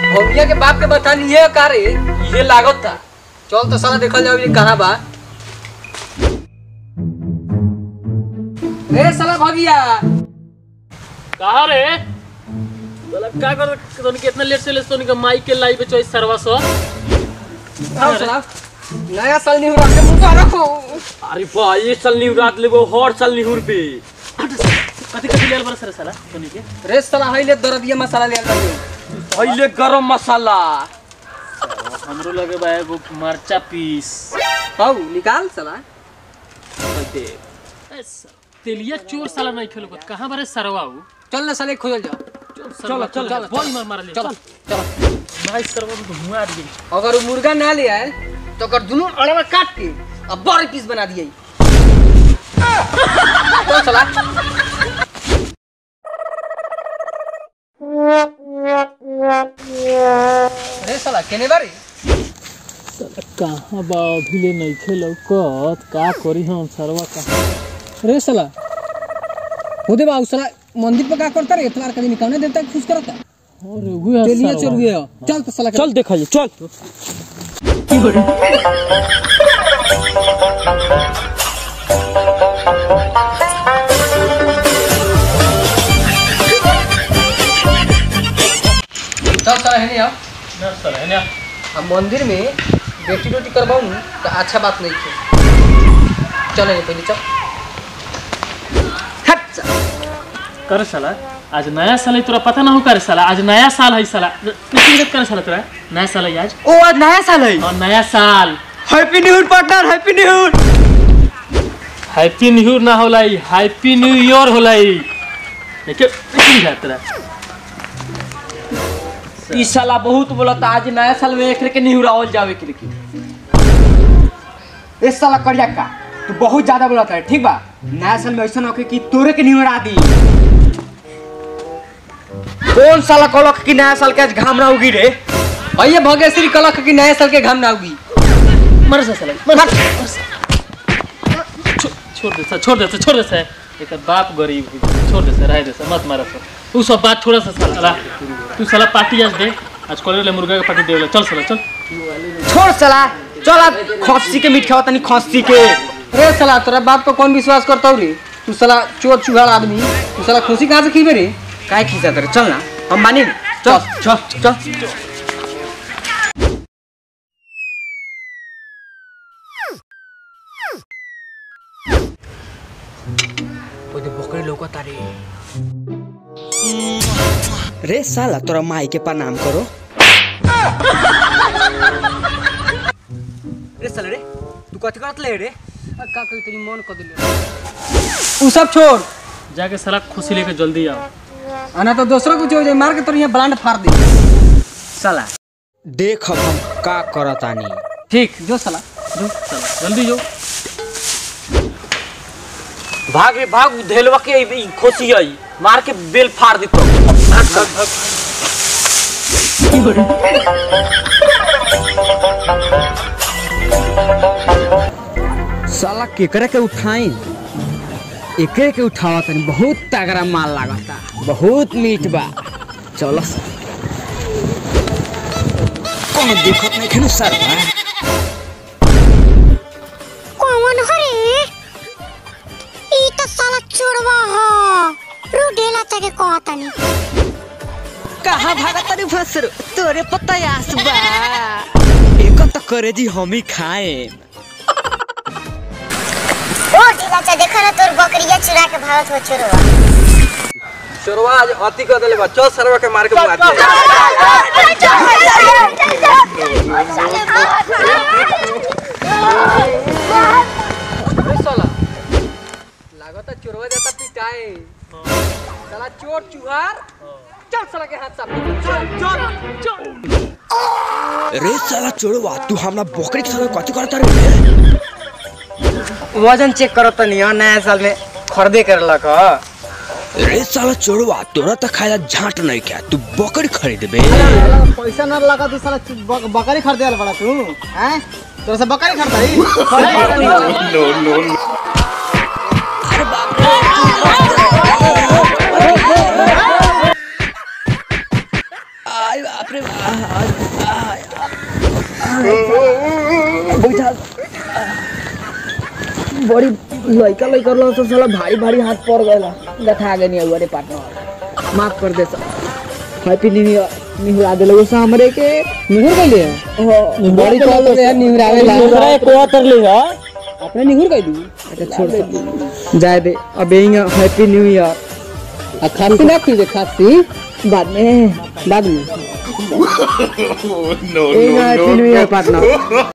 भौमिया के बाप के बता लिए का रे ये लागत था चल तो साला देखल जाओ ये कहाँ बा रे साला भगिया कहा रे मतलब का कर तोनी के इतना लेट से लेट तोनी के माइक के लाइव पे चॉइस सर्वा सो आओ साला नया साल नहीं हो रहा मुंह रखो अरे बा ये साल न्यू रात लेबो हर साल निहुर पे कथि कथि लेल बरस रे साला तोनी के रे साला हाइले दरदिया मसाला ले आल पहले गरम मसाला हमरो लगे बा एगो मरचा पीस हाउ निकाल साला दे तेलिया चोर साला नहीं खेलो कहां बारे सरवा हूं चल ना साले खोजल जाओ चलो चलो चलो, बॉल मार मार ले चलो चल चलो भाई सरवा तो हुआ दी अगर वो मुर्गा ना ले आए तो अगर दोनों अड़वा काट के अब बड़े पीस बना दिए चल साला अरे साला केने बारी कहां बा अभी नहीं खेलो कत का करी हम सरवा कहां अरे साला खुदे बाबू साला मंदिर पे का करता रे इतवार का दिन कौन देवता के खुश करता अरे हुआ चलिए चल गया चल तो साला चल देखा चल चल साला है नहीं आओ चल है ना अब मंदिर में बेटी रोटी करवाऊँ तो अच्छा बात नहीं है चले नहीं पहले चल हट साला। कर साला आज नया साल है तोरा पता ना हो कर साला आज नया साल है साला किसी कर साला तोरा नया साल है आज ओ आज नया साल है और नया साल happy new year partner happy new year happy new year ना होला हैप्पी न्यू ईयर होला देखे नहीं है तेरा ई साला बहुत बोलता आज नया साल में एक के न्यू रावल जावे के लेकिन इस साला करिया का तू बहुत ज्यादा बोलता है ठीक बा नया साल में ऐसा होके कि तोरे के निहरा दी कौन साला कहलक कि नया साल के आज घाम ना उगी रे भैया भगेश्वरी कलक की नया साल के घाम ना होगी मर जा साला मर जा, मर जा। छो- छोड़ दे सा छोड़ दे सा छोड़ दे सा एक बाप गरीब है, छोड़ दे सा रह दे सा मत मारा सा तू सब बात छोड़ा सा साला तू साला पार्टी आज दे आज कॉलेज ले मुर्गा का पार्टी दे चल साला चल छोड़ साला चल अब खस्सी के मीट खाओ तनी खस्सी के अरे साला तोरा बाप पर कौन विश्वास करता हो रे तू साला चोर चुहाड़ आदमी तू साला खुशी कहाँ से खीबे रे काय खींचा तेरे चल ना हम मानी चल चल चल बकरी लौकता रे रे साला तोरा माई के प्रणाम करो रे साला रे तू कथी करत ले रे का कही तेरी मन कर दिले उ सब छोड़ जाके साला खुशी लेके जल्दी आओ आना तो दूसरा कुछ हो जाए मार के तोर यहाँ ब्लांड फाड़ दे साला देख अब हम का करतानी ठीक जो साला जो साला जल्दी जो भाग रे भाग धेलवा के ई खोसी आई मार के बेल फाड़ दी तो साला केकरे के उठाई एकरे के उठावा तनी बहुत तगड़ा माल लागता बहुत मीठ बा चलो कौन देखत नहीं खेनु सर कौन हरे ई तो साला चोरवा ह रुडेला तके कहतनी कहाँ भागा तनी फसर तोरे पता यास बा एको तो करे जी हम ही खाए ओ ढीला चा देखा ना तोर बकरिया चुरा के भागत हो चोरवा चोरवा आज अति कर दिले बा चल सरवा के मार के मार दे अरे साला लागता चोरवा जाता पिटाए साला चोर चुहार चल साला के हाथ साफ चल चल रे साला चोरवा तू हमरा बकरी के संगे कथी करत रे वजन चेक करत तनी नया साल में खरीदे करलक रे साला चोरवा तोरा त खाया झाट नहीं क्या तू बकरी खरीदबे पैसा ना लगा तू साला बकरी खरीदे वाला बड़ा तू हैं तोरा से बकरी खरीदाई अरे बाप रे आय बाप रे बाप बैठा बड़ी लइका लइका लो सब साला भारी भारी हाथ पड़ गएला गथा गए नहीं अरे पार्टनर माफ कर दे सब हैप्पी न्यू ईयर निहुरा दे लोगो हमरे के निहुर गइले हो बड़ी तो यार निहुरावे ला दूसरा एक को तर ली है अपने निहुर गई दी अच्छा छोड़ दे जाए दे अब यही हैप्पी न्यू ईयर खांसी ना कीजिए खांसी बाद में बाद में no, happy new year partner